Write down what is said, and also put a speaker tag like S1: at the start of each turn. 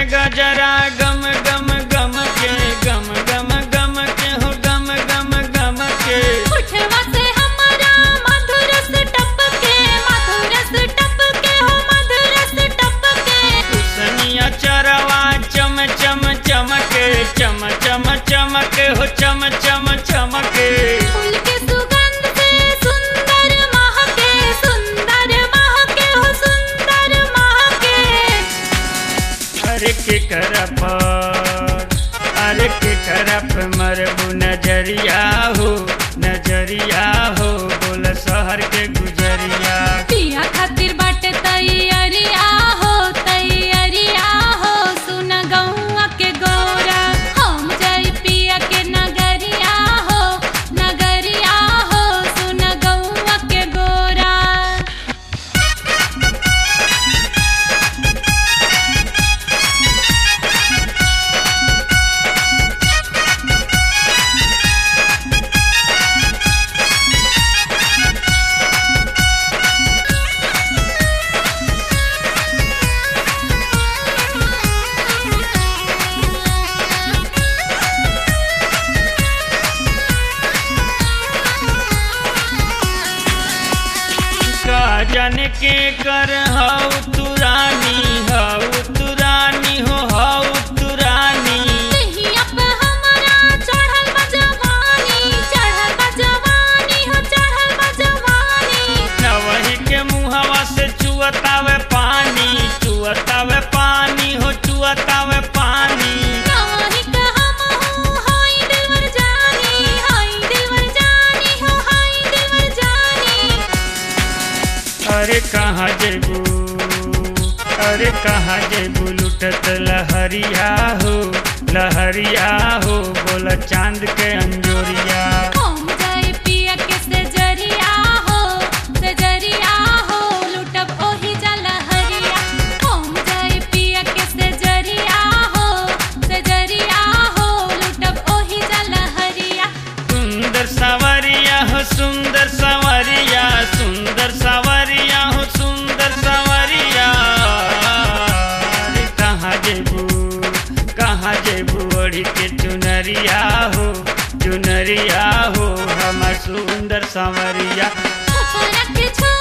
S1: गजरा गम गम गम के गम गम गम के हो गम गम गम के
S2: उठवा से हमारा मधुरस टपके मधुरस टपके हो मधुरस टपके
S1: सनिया चरवा चम चम चमके चम चम चमके हो चम चम चमके
S2: फूल के सुगंध से सुंदर महके सुंदर महके हो सुंदर महके
S1: अरे के करप अरे के करप मरबू नजरिया हो नजरिया हो बोल शहर के गुजरिया
S2: पिया खातिर बाटे तैयारिया हो तैयारिया हो सुन गौआ के गौरा हम जाई पिया के नगरिया हो नगरिया हो सुन गौआ के गौरा
S1: का जाने के कर हऊ तुरानी हऊ तुरानी हो हऊ तुरानी
S2: देहिया पे हमारा चढ़ल बा जवानी चढ़ल बा जवानी हो चढ़ल बा जवानी
S1: नवही के मुहवा से चुअतावे पानी चुअतावे पानी हो चुअतावे पानी
S2: नवही के हम हूँ हाय दिलवर जानी हाय दिलवर जानी हो हाय दिलवर जानी
S1: अरे कहाँ जेबू अरे कहाँ जेबू लुटत लहरिया हो लहरिया हो बोला चांद के अंजोरिया
S2: हम जाए पिया के सजरिया हो सजरिया हो लुटब ओही जला हरिया हम जाए पिया के सजरिया हो सजरिया हो लुटब ओही जला हरिया
S1: सुंदर सवरिया हो सुंदर सवरिया सुंदर सवरिया हो सुंदर सवरिया अरे कहाँ जेबू कहाँ जेबू ओढ़ी के चुनरिया हो चुनरिया हो हमर सुंदर सवरिया
S2: ऊपर के छो